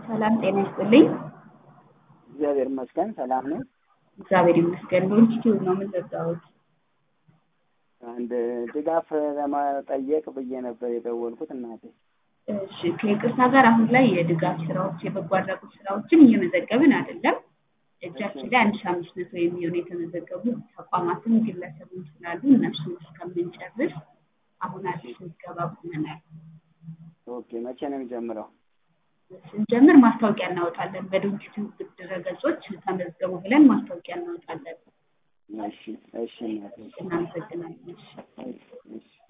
ሰላም ጤና ይስጥልኝ። እግዚአብሔር ይመስገን ሰላም ነው። እግዚአብሔር ይመስገን። በኢንስቲትዩት ነው የምዘጋሁት። አንድ ድጋፍ ለመጠየቅ ብዬ ነበር የደወልኩት እናቴ። እሺ ከይቅርታ ጋር አሁን ላይ የድጋፍ ስራዎች የበጎ አድራጎት ስራዎችን እየመዘገብን አይደለም። እጃችን ላይ አንድ ሺህ አምስት መቶ የሚሆኑ የተመዘገቡ ተቋማትም ግለሰብም ስላሉ እነሱን እስከምንጨርስ አሁን አዲስ ምዝገባ ቁመናል። ኦኬ መቼ ነው የሚጀምረው? ስንጀምር ማስታወቂያ እናወጣለን። በድርጅቱ ድረገጾች ተመዝገቡ ብለን ማስታወቂያ እናወጣለን። እሺ እሺ እናቴ እናመሰግናለን። እሺ። እሺ እሺ